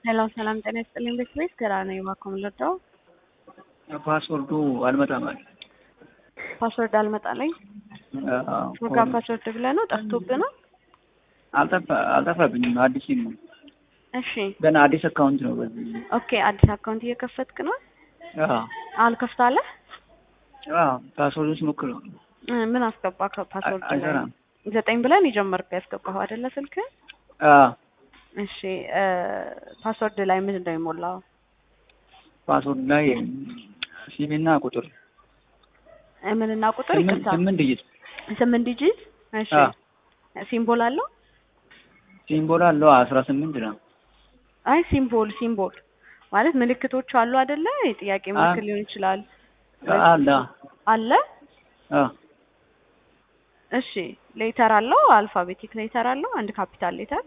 ሄሎ ሰላም ጤና ይስጥልኝ። ቤት ቤት ግራ ነው የባኮም ልርዳው ፓስወርዱ አልመጣም አለ። ፓስወርድ አልመጣለኝ አዎ፣ ወጋ ፓስወርድ ብለህ ነው ጠፍቶብህ ነው? አልጠፋ- አልጠፋብኝም። አዲስ ነው እሺ ገና አዲስ አካውንት ነው። በዚህ ኦኬ። አዲስ አካውንት እየከፈትክ ነው? አዎ አልከፍታለህ? አዎ፣ ፓስወርዱ ስሞክረው እ ምን አስገባ ከፓስወርድ ላይ? አይሰራም። ዘጠኝ ብለን የጀመርከው ያስገባኸው አይደለ ስልክ? አዎ እሺ እ ፓስወርድ ላይ ምንድን ነው የሞላው? ፓስወርድ ላይ ሲቪና ቁጥር እ ምንና ቁጥር ስምንት ይቅርታ፣ ስምንት ዲጂት ስምንት ዲጂት። እሺ አዎ። ሲምቦል አለው? ሲምቦል አለው አስራ ስምንት ነው። አይ ሲምቦል ሲምቦል ማለት ምልክቶች አሉ አይደለ? የጥያቄ ምልክት አዎ። ሊሆን ይችላል አለ አለ። አዎ እሺ ሌተር አለው? አልፋቤቲክ ሌተር አለው? አንድ ካፒታል ሌተር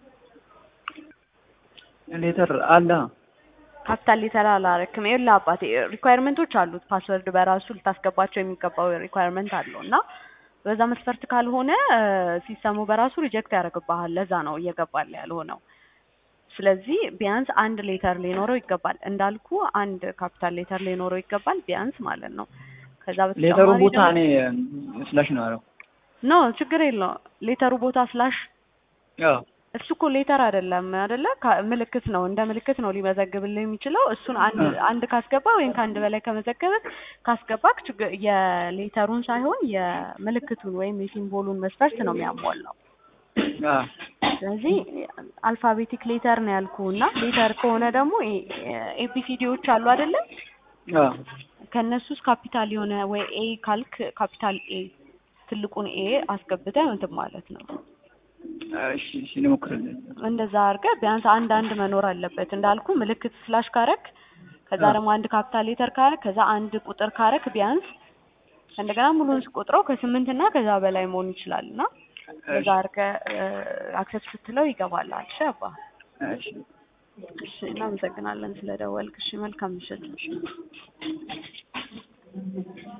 ሌተር አለ ካፒታል ሌተር አላረክም። ይኸውልህ አባቴ ሪኳየርመንቶች አሉት። ፓስወርድ በራሱ ልታስገባቸው የሚገባው ሪኳየርመንት አለው እና በዛ መስፈርት ካልሆነ እ ሲስተሙ በራሱ ሪጀክት ያደርግብሃል። ለዛ ነው እየገባል ያልሆነው። ስለዚህ ቢያንስ አንድ ሌተር ሊኖረው ይገባል። እንዳልኩ አንድ ካፒታል ሌተር ሊኖረው ይገባል ቢያንስ ማለት ነው። ከዛ ሌተሩ በተጨማሪ ቦታ ደግሞ እኔ ስላሽ ነው ያለው። ኖ ችግር የለው ሌተሩ ቦታ ስላሽ አዎ እሱ እኮ ሌተር አይደለም አይደለ? ካ- ምልክት ነው። እንደ ምልክት ነው ሊመዘግብልህ የሚችለው። እሱን አንድ እ። አንድ ካስገባ ወይም ከአንድ በላይ ከመዘገበ ካስገባክ ችግር የሌተሩን ሳይሆን የምልክቱን ወይም የሲምቦሉን መስፈርት ነው የሚያሟላው። አዎ ስለዚህ አልፋቤቲክ ሌተር ነው ያልኩ እና ሌተር ከሆነ ደግሞ ኤቢሲዲዎች አሉ አይደለ? አዎ ከእነሱ ውስጥ ካፒታል የሆነ ወይ ኤ ካልክ ካፒታል ኤ ትልቁን ኤ አስገብተህ እንትን ማለት ነው። እሺ እሺ እንሞክራለን። እንደዛ አድርገህ ቢያንስ አንድ አንድ መኖር አለበት። እንዳልኩ ምልክት ስላሽ ካረክ ከዛ አዎ። ደግሞ አንድ ካፒታል ሌተር ካረክ ከዛ አንድ ቁጥር ካረክ ቢያንስ እንደገና ሙሉን ስቆጥረው ከስምንት እና ከዛ በላይ መሆን ይችላል እና እንደዛ አድርገህ አክሰስ ስትለው ይገባልሃል። እሺ አባ እሺ እሺ፣ እናመሰግናለን ስለደወልክ። እሺ መልካም ምሽት።